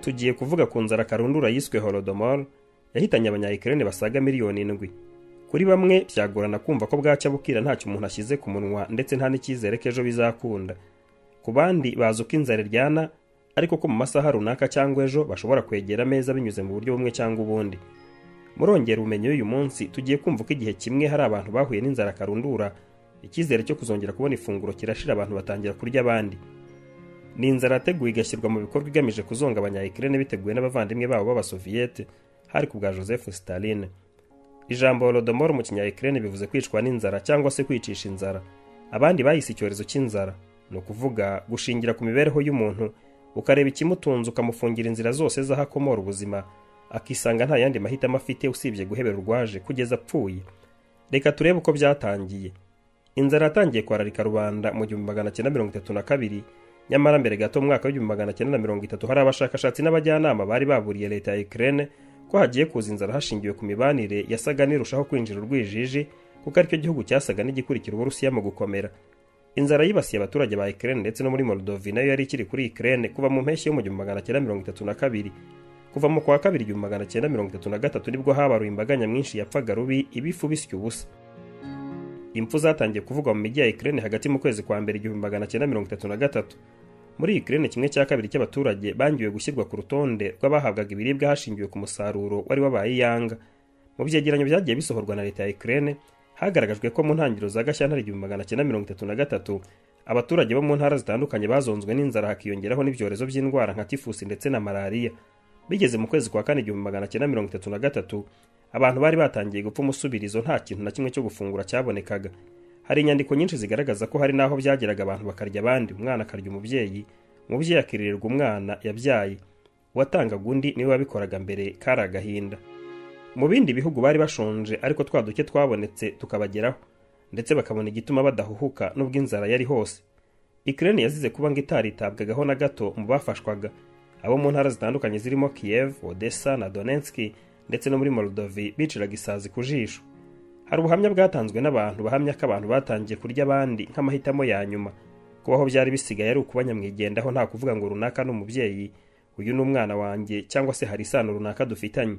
tugiye kuvuga ku nzara karundura yiswe holodomor yahitanye abanyayikirene basaga miliyoni indwi kuri bamwe byagorana kumva ko bwacya bukira ntacyo umuntu ashyize ku munwa ndetse nta n'icyizere ko ejo bizakunda ku bandi bazi uko inzara iryana ariko ko mu masaha runaka cyangwa ejo bashobora kwegera ameza binyuze mu buryo bumwe cyangwa ubundi murongera ubumenyi y'uyu munsi tugiye kumva ko igihe kimwe hari abantu bahuye n'inzara karundura icyizere cyo kuzongera kubona ifunguro kirashira abantu batangira kurya abandi ni inzara yateguwe igashyirwa mu bikorwa igamije kuzonga abanyayikirene biteguwe n'abavandimwe babo b'abasoviyete hari ku bwa joseph stalin ijambo holodomor mu kinyayikirene bivuze kwicwa n'inzara cyangwa se kwicisha inzara abandi bahise icyorezo cy'inzara ni ukuvuga gushingira ku mibereho y'umuntu ukareba ikimutunze ukamufungira inzira zose z'aho akomora ubuzima akisanga nta yandi mahitamo afite usibye guhebera urwaje kugeza apfuye reka turebe uko byatangiye inzara yatangiye kwararika rubanda mu gihumbi magana cyenda mirongo itatu na kabiri nyamara mbere gato mu mwaka w'igihumbi magana cyenda na mirongo itatu hari abashakashatsi n'abajyanama bari baburiye leta ya Ukraine ko hagiye kuza inzara hashingiwe ku mibanire yasaga n'irushaho kwinjira urwijiji kuko aricyo gihugu cyasaga n'igikurikira uburusiya mu gukomera inzara yibasiye abaturage ba Ukraine ndetse no muri Moldova nayo yari ikiri kuri Ukraine kuva mu mpeshyi yo mu gihumbi magana cyenda mirongo itatu na kabiri kuva mu kwa kabiri igihumbi magana cyenda mirongo itatu na gatatu nibwo habaruye imbaga nyamwinshi yapfaga rubi ibifu bisya ubusa impfu zatangiye kuvugwa mu mijyi ya Ukraine hagati mu kwezi kwa mbere igihumbi magana cyenda mirongo itatu na gatatu muri Ukraine kimwe cya kabiri cy'abaturage bangiwe gushyirwa ku rutonde rw'abahabwaga ibiribwa hashingiwe ku musaruro wari wabaye iyanga mu byegeranyo byagiye bisohorwa na leta ya Ukraine hagaragajwe ko mu ntangiriro za gashyantare igihumbi magana cyenda mirongo itatu na gatatu abaturage bo mu ntara zitandukanye bazonzwe n'inzara hakiyongeraho n'ibyorezo by'indwara nka tifusi ndetse na malariya bigeze mu kwezi kwa kane igihumbi magana cyenda mirongo itatu na gatatu abantu bari batangiye gupfa umusubirizo nta kintu na kimwe cyo gufungura cyabonekaga hari inyandiko nyinshi zigaragaza ko hari n'aho byageraga abantu bakarya abandi umwana akarya umubyeyi umubyeyi akiririrwa umwana yabyaye uwatangaga undi niwe wabikoraga mbere kari agahinda mu bindi bihugu bari bashonje ariko twa duke twabonetse tukabageraho ndetse bakabona igituma badahuhuka n'ubwo inzara yari hose ikirere yazize kuba ngo itaritabwagaho na gato mu bafashwaga abo mu ntara zitandukanye zirimo kiyev odessa na donetski ndetse no muri moldovi biciraga isazi ku jisho hari ubuhamya bwatanzwe n'abantu bahamya ko abantu batangiye kurya abandi nk'amahitamo ya nyuma kubaho byari bisigaye ari ukubanyamwigendaho nta kuvuga ngo runaka ni umubyeyi uyu ni umwana wanjye cyangwa se hari isano runaka dufitanye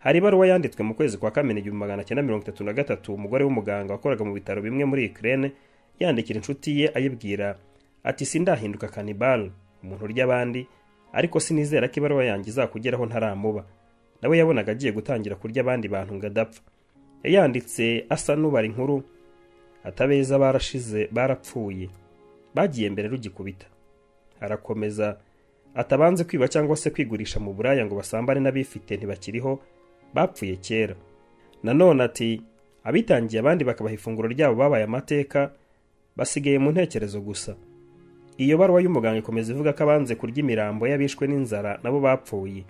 hari ibaruwa yanditswe mu kwezi kwa kamena igihumbi magana cyenda mirongo itatu na gatatu umugore w'umuganga wakoraga mu bitaro bimwe muri ikirere yandikira inshuti ye ayibwira ati sindahinduka kanibal umuntu urya abandi ariko sinizera ko ibaruwa yanjye izakugeraho ntaramuba nawe yabonaga agiye gutangira kurya abandi bantu ngo adapfa yanditse asa n'ubara inkuru atabeza barashize barapfuye bagiye mbere rugikubita arakomeza atabanze kwiba cyangwa se kwigurisha mu buraya ngo basambane n'abifite ntibakiriho bapfuye kera nanone ati abitangiye abandi bakabaha ifunguro ryabo babaye amateka basigaye mu ntekerezo gusa iyo baruwa y'umuganga ikomeza ivuga ko abanze kurya imirambo y'abishwe n'inzara nabo bapfuye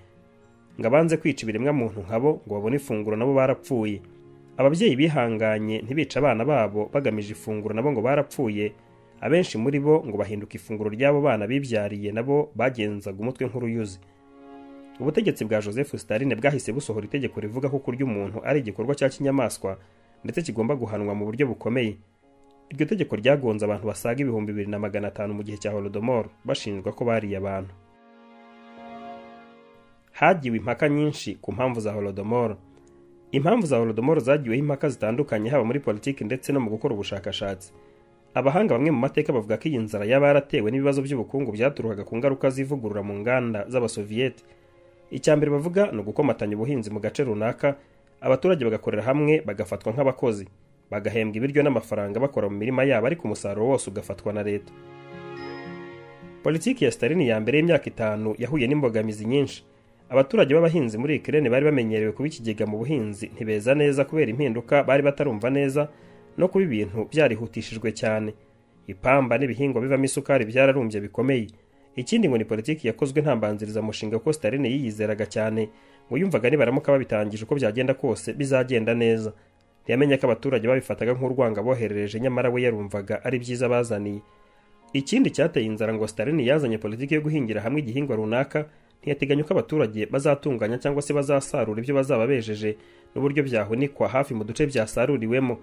ngo abanze kwica ibiremwa muntu nkabo ngo babone ifunguro nabo barapfuye ababyeyi bihanganye ntibica abana babo bagamije ifunguro nabo ngo barapfuye abenshi muri bo ngo bahinduka ifunguro ry'abo bana bibyariye nabo bagenzaga umutwe nk'uruyuzi ubutegetsi bwa joseph stalin bwahise busohora itegeko rivuga ko kurya umuntu ari igikorwa cya kinyamaswa ndetse kigomba guhanwa mu buryo bukomeye iryo tegeko ryagonze abantu basaga ibihumbi bibiri na magana atanu mu gihe cya holodomor bashinjwa ko bariye abantu hagiwe impaka nyinshi ku mpamvu za holodomor impamvu za holodomoro zagiweho impaka zitandukanye haba muri politiki ndetse no mu gukora ubushakashatsi abahanga bamwe mu mateka bavuga ko iyi nzara yaba yaratewe n'ibibazo by'ubukungu byaturukaga ku ngaruka z'ivugurura mu nganda z'abasoviyete icya mbere bavuga ni ugukomatanya ubuhinzi mu gace runaka abaturage bagakorera hamwe bagafatwa nk'abakozi bagahembwa ibiryo n'amafaranga bakora mu mirima yabo ariko umusaruro wose ugafatwa na leta politiki ya sitarini ya mbere y'imyaka itanu yahuye n'imbogamizi nyinshi abaturage b'abahinzi muri ikirere bari bamenyerewe kuba ikigega mu buhinzi ntibeza neza kubera impinduka bari batarumva neza no kuba ibintu byarihutishijwe cyane ipamba n'ibihingwa bivamo isukari byararumbye bikomeye ikindi ngo ni politiki yakozwe nta mbanzirizamushinga kuko sitarini yiyizeraga cyane ngo yumvaga nibaramuka babitangije uko byagenda kose bizagenda neza ntiyamenye ko abaturage babifataga nk'urwanga aboherereje nyamara we yarumvaga ari byiza bazaniye ikindi cyateye inzara ngo sitarini yazanye politiki yo guhingira hamwe igihingwa runaka ntiyateganya ko abaturage bazatunganya cyangwa se bazasarura ibyo bazaba bejeje n'uburyo byahunikwa hafi mu duce byasaruriwemo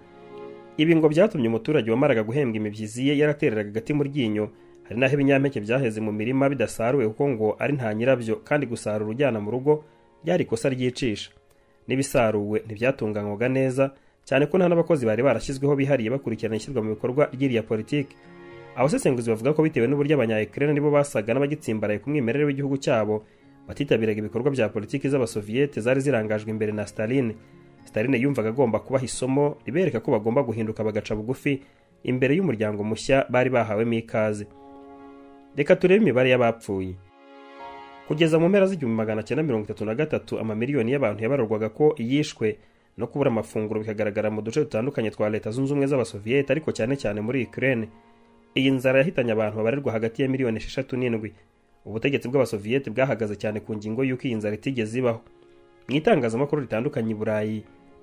ibi ngo byatumye umuturage wamaraga guhembwa imibyizi ye yaratereraga agati mu ryinyo hari n'aho ibinyampeke byaheze mu mirima bidasaruwe kuko ngo ari nta nyirabyo kandi gusarura ujyana mu rugo byari ikosa ryicisha n'ibisaruwe ntibyatunganywaga neza cyane ko nta n'abakozi bari barashyizweho bihariye bakurikirana ishyirwa mu bikorwa ry'iriya politiki abasesenguzi bavuga ko bitewe n'uburyo abanyayekirere nibo basaga n'abagitsimbaraye ku mwimerere w'igihugu cyabo batitabiraga ibikorwa bya politiki z'abasoviyete zari zirangajwe imbere na staline staline yumvaga agomba kubaha isomo ribereka ko bagomba guhinduka bagaca bugufi imbere y'umuryango mushya bari bahawemo ikaze reka turebe imibare y'abapfuye kugeza mu mpera z'igihumbi magana cyenda mirongo itatu na gatatu amamiliyoni y'abantu yabarurwaga ko yishwe no kubura amafunguro bikagaragara mu duce dutandukanye twa leta zunze ubumwe z'abasoviyete ariko cyane cyane muri ukraine iyi nzara yahitanye abantu babarirwa hagati ya miliyoni esheshatu n'indwi ubutegetsi bw'abasoviyete bwahagaze cyane ku ngingo y'uko iyi nzara itigeze ibaho mu itangazamakuru ritandukanye i burayi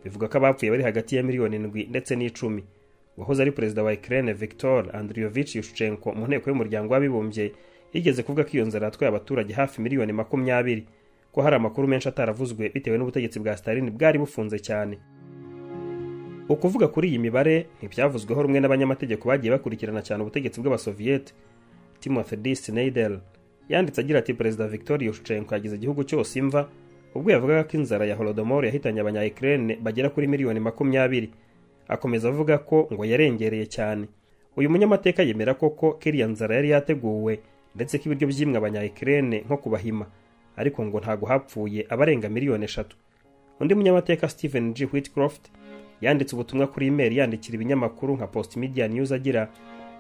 bivuga ko abapfuye bari hagati ya miliyoni indwi ndetse n'icumi uwahoze ari perezida wa Ukraine Viktor Andriyovich Yushchenko mu nteko y'umuryango w'abibumbye yigeze kuvuga ko iyo nzara yatwaye abaturage hafi miliyoni makumyabiri ko hari amakuru menshi ataravuzwe bitewe n'ubutegetsi bwa Stalin bwari bufunze cyane ukuvuga kuri iyi mibare ntibyavuzweho rumwe n'abanyamategeko bagiye bakurikirana cyane ubutegetsi bw'abasoviyete Timothy D. Snyder yanditse agira ati perezida Viktor Yushchenko yagize igihugu cyose imva ubwo yavugaga ko inzara ya Holodomor yahitanye abanya-Ukraine bagera kuri miliyoni makumyabiri akomeza avuga ko ngo yarengereye cyane uyu munyamateka yemera koko kiriya nzara yari yateguwe ndetse ko ibiryo byimwe abanyayikirene nko kubahima ariko ngo ntago hapfuye abarenga miliyoni eshatu undi munyamateka stephen g whitcroft yanditse ubutumwa kuri imeri yandikira ibinyamakuru nka post media news agira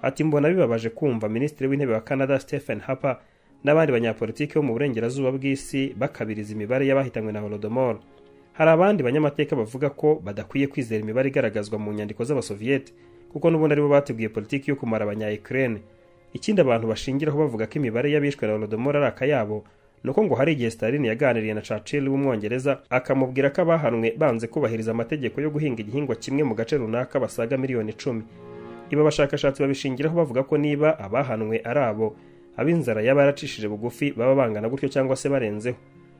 ati mbona bibabaje kumva minisitiri w'intebe wa canada stephen harper n'abandi banyapolitiki bo mu burengerazuba bw'isi bakabiriza imibare y'abahitanywe na holodomoro hari abandi banyamateka bavuga ko badakwiye kwizera imibare igaragazwa mu nyandiko z'abasoviyete kuko n'ubundi aribo bateguye politiki yo kumara abanyayikirene ikindi abantu bashingiraho bavuga ko imibare y'abishwe na holodomoro ari akayabo ni uko ngo hari igihe staline yaganiriye na churchill w'umwongereza akamubwira ko abahanwe banze kubahiriza amategeko yo guhinga igihingwa kimwe mu gace runaka basaga miliyoni icumi iba abashakashatsi babishingiraho bavuga ko niba abahanwe ari abo ab'inzara yaba yaracishije bugufi baba bangana gutyo cyangwa se barenzeho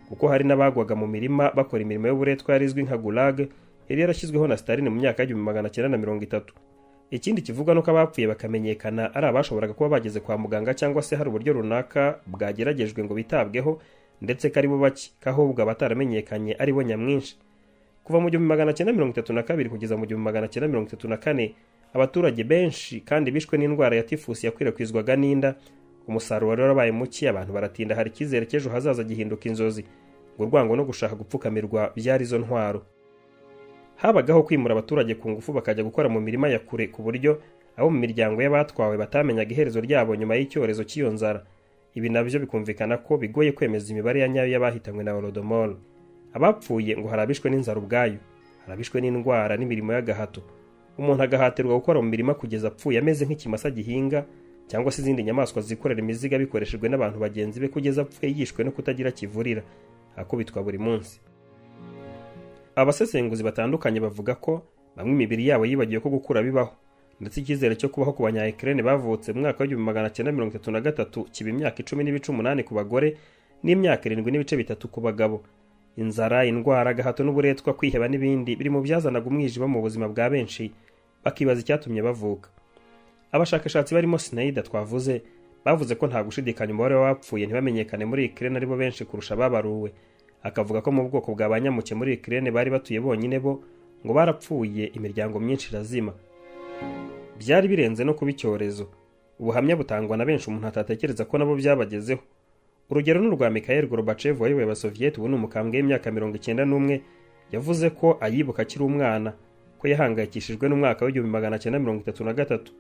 kuko hari n'abagwaga mu mirima bakora imirimo y'uburetwa yarizwi nka gulag yari yarashyizweho na staline mu myaka y'igihumbi magana cyenda na mirongo itatu ikindi kivuga ni uko abapfuye bakamenyekana ari abashoboraga kuba bageze kwa muganga cyangwa se hari uburyo runaka bwageragejwe ngo bitabweho ndetse ko aribo bake ko ahubwo abataramenyekanye aribo nyamwinshi kuva mu gihumbi magana cyenda mirongo itatu na kabiri kugeza mu gihumbi magana cyenda mirongo itatu na kane abaturage benshi kandi bishwe n'indwara ya tifusi yakwirakwizwaga n'inda umusaruro wari warabaye muke abantu baratinda hari icyizere cy'ejo hazaza gihinduka inzozi ngo urwango no gushaka gupfukamirwa byari izo ntwaro habagaho kwimura abaturage ku ngufu bakajya gukora mu mirima ya kure ku buryo abo mu miryango y'abatwawe batamenyaga iherezo ryabo nyuma y'icyorezo cy'iyo nzara ibi nabyo bikumvikana ko bigoye kwemeza imibare ya nyayo y'abahitanywe na holodomoro abapfuye ngo hari abishwe n'inzara ubwayo hari abishwe n'indwara n'imirimo y'agahato umuntu agahatirwa gukora mu mirima kugeza apfuye ameze nk'ikimasa gihinga cyangwa se izindi nyamaswa zikorera imiziga bikoreshejwe n'abantu bagenzi be kugeza apfuye yishwe no kutagira kivurira akubitwa buri munsi abasesenguzi batandukanye bavuga ko bamwe imibiri yabo yibagiwe ko gukura bibaho ndetse icyizere cyo kubaho ku banyayikirene bavutse mu mwaka w'igihumbi magana cyenda mirongo itatu na gatatu kiba imyaka icumi n'ibice umunani ku bagore n'imyaka irindwi n'ibice bitatu ku bagabo inzara indwara agahato n'uburetwa kwiheba n'ibindi biri mu byazanaga umwijima mu buzima bwa benshi bakibaza icyatumye bavuka abashakashatsi barimo sinayida twavuze bavuze ko nta gushidikanya umubare w'abapfuye ntibamenyekane muri ikirere aribo benshi kurusha ababaruwe akavuga ko mu bwoko bwa banyamuke muri ikirere bari batuye bonyine bo ngo barapfuye imiryango myinshi irazima byari birenze no kuba icyorezo ubuhamya butangwa na benshi umuntu atatekereza ko nabo byabagezeho urugero ni urwa mikayeli gorobacevu wayoboye abasoviyeti ubu ni umukambwe w'imyaka mirongo icyenda n'umwe yavuze ko ayibuka akiri umwana ko yahangayikishijwe n'umwaka w'igihumbi magana cyenda mirongo itatu na gatatu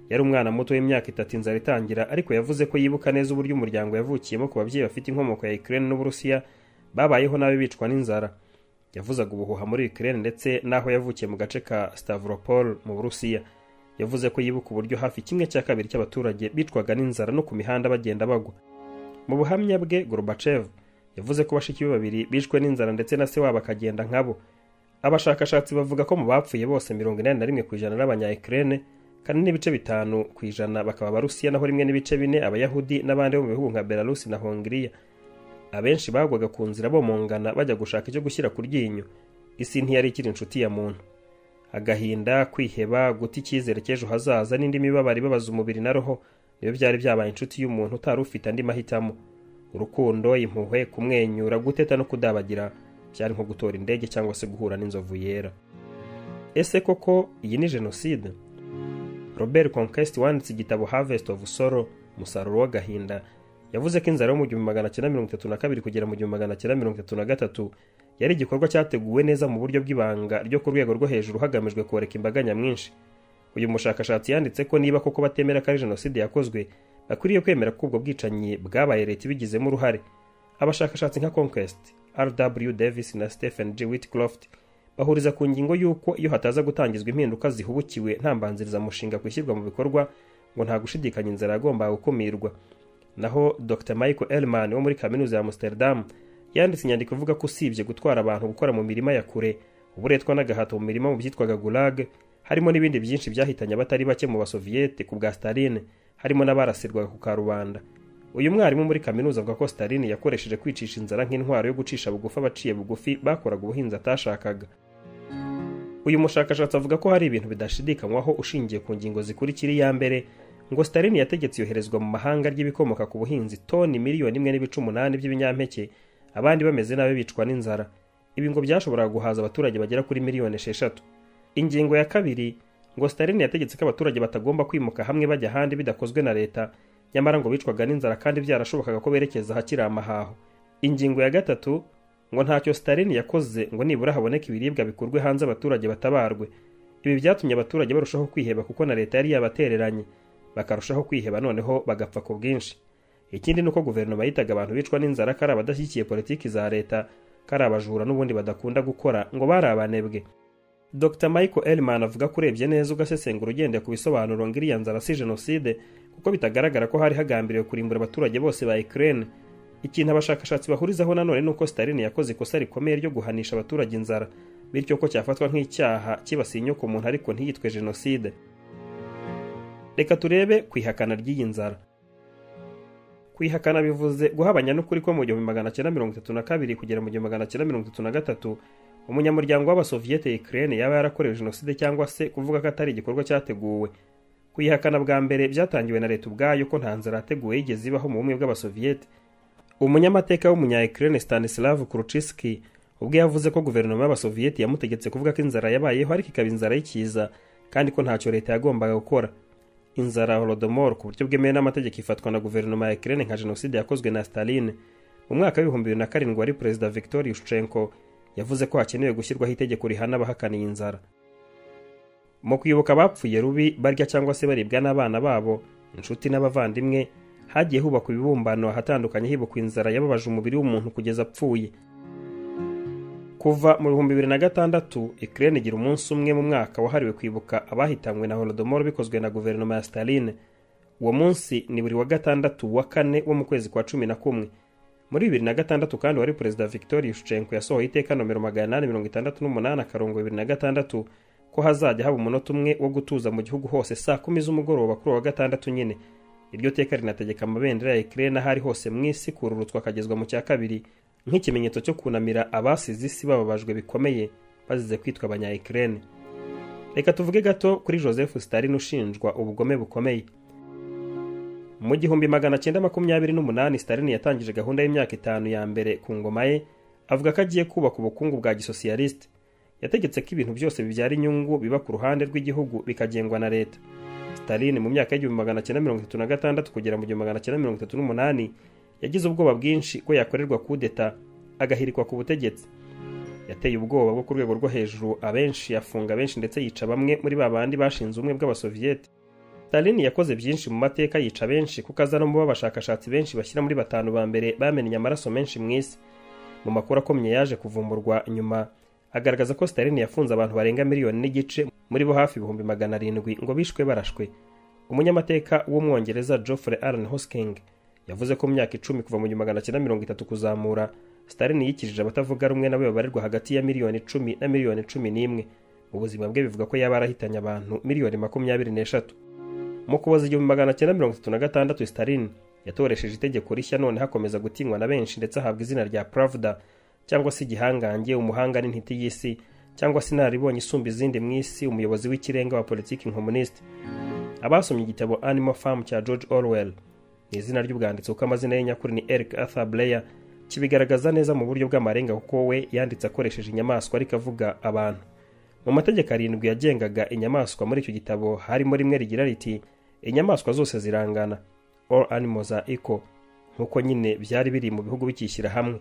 yari umwana muto w'imyaka itatu inzara itangira ariko yavuze ko yibuka neza uburyo umuryango yavukiyemo ku babyeyi bafite inkomoko ya Ukraine n'Uburusiya babayeho nabi bicwa n'inzara yavuzaga ubuhuha muri Ukraine ndetse n'aho yavukiye mu gace ka Stavropol mu Burusiya yavuze ko yibuka uburyo hafi kimwe cya kabiri cy'abaturage bicwaga n'inzara no ku mihanda bagenda bagwa mu buhamya bwe Gorbachev yavuze ko bashiki be babiri bishwe n'inzara ndetse na se wabo akagenda nkabo abashakashatsi bavuga ko mu bapfuye bose mirongo inani na rimwe ku ijana n'abanya-Ukraine kandi n'ibice bitanu ku ijana bakaba abarusiya naho rimwe n'ibice bine abayahudi n'abandi bo mu bihugu nka belarusi na hongiriya abenshi bagwaga ku nzira bomongana bajya gushaka icyo gushyira ku ryinyo isi ntiyari ikiri inshuti ya muntu agahinda kwiheba guta icyizere cy'ejo hazaza n'indi mibabaro ibabaza umubiri na roho niyo byari byabaye inshuti y'umuntu utari ufite andi mahitamo urukundo impuhwe kumwenyura guteta no kudabagira byari nko gutora indege cyangwa se guhura n'inzovu yera ese koko iyi ni jenoside robert conquest wanditse igitabo harvest of sorrow umusaruro w'agahinda yavuze ko inzara yo mu gihumbi magana cyenda mirongo itatu na kabiri kugera mu gihumbi magana cyenda mirongo itatu na gatatu yari igikorwa cyateguwe neza mu buryo bw'ibanga ryo ku rwego rwo hejuru hagamijwe koreka imbaga nyamwinshi uyu mushakashatsi yanditse ko niba koko batemera ko ari jenoside yakozwe bakwiriye kwemera ko ubwo bwicanyi bwabaye leta ibigizemo uruhare abashakashatsi nka conquest rw davis na stephen g whitcroft bahuriza ku ngingo y'uko iyo hataza gutangizwa impinduka zihubukiwe nta mbanzirizamushinga ku ishyirwa mu bikorwa ngo nta gushidikanya inzara yagombaga gukumirwa naho dr michael elman wo muri kaminuza ya amsterdam yanditse inyandiko ivuga ko usibye gutwara abantu gukora mu mirima ya kure uburetwa n'agahato mu mirima mu byitwaga gulag harimo n'ibindi byinshi byahitanye abatari bake mu basoviyete ku bwa staline harimo n'abarasirwaga ku karubanda uyu mwarimu muri kaminuza avuga ko staline yakoresheje kwicisha inzara nk'intwaro yo gucisha bugufi abaciye bugufi bakoraga ubuhinzi atashakaga uyu mushakashatsi avuga ko hari ibintu bidashidikanywaho ushingiye ku ngingo zikurikira iya mbere ngo staline yategetse yoherezwa mu mahanga ry'ibikomoka ku buhinzi toni miliyoni imwe n'ibice umunani by'ibinyampeke abandi bameze nabi bicwa n'inzara ibi ngo byashoboraga guhaza abaturage bagera kuri miliyoni esheshatu ingingo ya kabiri ngo staline yategetse ko abaturage batagomba kwimuka hamwe bajya ahandi bidakozwe na leta nyamara ngo bicwaga n'inzara kandi byarashobokaga ko berekeza ahakiri amahaho ingingo ya gatatu ngo ntacyo staline yakoze ngo nibura haboneke ibiribwa bikurwe hanze abaturage batabarwe ibi byatumye abaturage barushaho kwiheba kuko na leta yari yabatereranye bakarushaho kwiheba noneho bagapfa ku bwinshi ikindi ni uko guverinoma yitaga abantu bicwa n'inzara ko ari abadashyigikiye politiki za leta ko ari abajura n'ubundi badakunda gukora ngo bari abanebwe dr michael elman avuga ko urebye neza ugasesengura ugendeye ku bisobanuro ngo iriya nzara si jenoside kuko bitagaragara ko hari hagambiriwe kurimbura abaturage bose ba ukraine ikintu abashakashatsi bahurizaho nanone ni uko staline yakoze ikosa rikomeye ryo guhanisha abaturage inzara bityo ko cyafatwa nk'icyaha kibasiye inyoko umuntu ariko ntiyitwe jenoside reka turebe ku ihakana ry'iyi nzara kwihakana bivuze guhabanya n'ukuri ko mu gihumbi magana cyenda mirongo itatu na kabiri kugera mu gihumbi magana cyenda mirongo itatu na gatatu umunyamuryango w'abasoviyete ukraine yaba yarakorewe jenoside cyangwa se kuvuga ko atari igikorwa cyateguwe kuyihakana bwa mbere byatangiwe na leta ubwayo ko nta nzara yateguwe yigeze ibaho mu bumwe bw'abasoviyete umunyamateka w'umunya ukraine stanislav kuruchiski ubwo yavuze ko guverinoma y'abasoviyeti yamutegetse kuvuga ko inzara yabayeho ariko ikaba inzara y'ikiza kandi ko ntacyo leta yagombaga gukora inzara holodomor ku buryo bwemewe n'amategeko ifatwa na guverinoma ya ukraine nka jenoside yakozwe na staline mu mwaka w'ibihumbi bibiri na karindwi wari perezida victor yushchenko yavuze ko hakenewe gushyirwaho itegeko rihana abahakaniye inzara mu kwibuka abapfuye rubi barya cyangwa se baribwa n'abana babo inshuti n'abavandimwe hagiye hubakwa ibibumbano ahatandukanye hibukwa inzara yababaje umubiri w'umuntu kugeza apfuye kuva mu bihumbi bibiri na gatandatu ikirere igira umunsi umwe mu mwaka wahariwe kwibuka abahitanywe na holodomoro bikozwe na guverinoma ya staline uwo munsi ni buri wa gatandatu wa kane wo mu kwezi kwa cumi na kumwe muri bibiri na gatandatu kandi wari perezida victor yushenko yasohoye iteka nomero magana inani mirongo itandatu n'umunani akarongo bibiri na gatandatu ko hazajya haba umunota umwe wo gutuza mu gihugu hose saa kumi z'umugoroba kuri uwa gatandatu nyine iryo teka rinategeka amabendera ya ikirere n'ahari hose mu isi kururutswa akagezwa mu cya kabiri nk'ikimenyetso cyo kunamira abasize isi bababajwe bikomeye bazize kwitwa abanya ikirere reka tuvuge gato kuri joseph staline ushinjwa ubugome bukomeye mu gihumbi magana cyenda makumyabiri n'umunani staline yatangije gahunda y'imyaka itanu ya mbere ku ngoma ye avuga ko agiye kubaka ubukungu bwa gisosiyalisite yategetse ko ibintu byose bibyara inyungu biba ku ruhande rw'igihugu bikagengwa na leta staline mu myaka y'igihumbi magana cyenda mirongo itatu na gatandatu kugera mu gihumbi magana cyenda mirongo itatu n'umunani yagize ubwoba bwinshi ko yakorerwa kudeta agahirikwa ku butegetsi yateye ubwoba bwo ku rwego rwo hejuru abenshi yafunga benshi ndetse yica bamwe muri ba bandi bashinze ubumwe bw'abasoviyete Stalin yakoze byinshi mu mateka yica benshi kuko aza no mu bashakashatsi benshi bashyira muri batanu ba mbere bamenye amaraso menshi mu isi mu makuru akomeye yaje kuvumburwa nyuma agaragaza ko Stalin yafunze abantu barenga miliyoni n'igice muri bo hafi ibihumbi magana arindwi ngo bishwe barashwe umunyamateka w'umwongereza Geoffrey Allen Hosking yavuze ko mu myaka icumi kuva mu gihumbi magana cyenda mirongo itatu kuzamura Stalin yikirije abatavuga rumwe nabo babarirwa hagati ya miliyoni icumi na miliyoni cumi n'imwe mu buzima bwe bivuga ko yaba yarahitanye abantu miliyoni makumyabiri n'eshatu mu kuboza igihumbi magana cyenda mirongo itatu na gatandatu staline yatoresheje itegeko rishya none hakomeza gutinywa na benshi ndetse ahabwa izina rya pravda cyangwa se igihangange umuhanga n'intiti y'isi cyangwa se inararibonye isumba izindi mu isi umuyobozi w'ikirenga wa politiki nkomunisite abasomye igitabo animal farm cya george orwell ni izina ry'ubwanditsi kuko amazina ye nyakuri ni eric arthur blair kibigaragaza neza mu buryo bw'amarenga kuko we yanditse akoresheje inyamaswa ariko avuga abantu mu mategeko arindwi yagengaga inyamaswa muri icyo gitabo harimo rimwe rigira riti inyamaswa zose zirangana all animals are equal nk'uko nyine byari biri mu bihugu bikishyira hamwe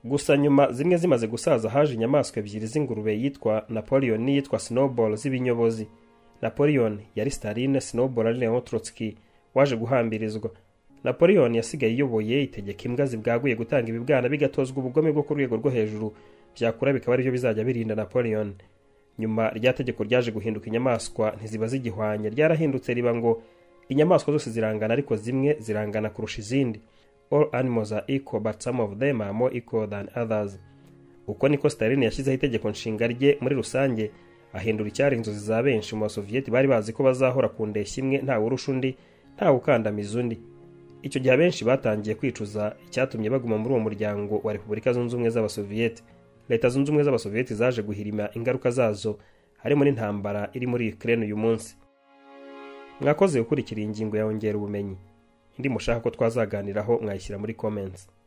gusa nyuma zimwe zimaze gusaza haje inyamaswa ebyiri z'ingurube yitwa napoleon n'iyitwa snowball z'ibinyobozi napoleon yari staline snowball ari leon trotsky waje guhambirizwa napoleon yasigaye iyoboye itegeka imbwa zibwaguye gutanga ibibwana bigatozwa ubugome bwo ku rwego rwo hejuru byakura bikaba aribyo bizajya birinda napoleon nyuma rya tegeko ryaje guhinduka inyamaswa ntiziba zigihwanye ryarahindutse riba ngo inyamaswa zose zirangana ariko zimwe zirangana kurusha izindi all animals are equal but some of them are more equal than others uko niko staline yashyizeho itegeko nshinga rye muri rusange ahindura icyari inzozi za benshi mu basoviyeti bari bazi ko bazahora ku ndeshyi imwe ntawe urusha undi ntawe ukandamiza undi icyo gihe abenshi batangiye kwicuza icyatumye baguma muri uwo muryango wa repubulika zunze ubumwe z'abasoviyeti leta zunze ubumwe z'abasoviyeti zaje guhirima ingaruka zazo harimo n'intambara iri muri ukraine uyu munsi mwakoze gukurikira iyi ngingo yongera ubumenyi indi mushaka ko twazaganiraho mwayishyira muri comments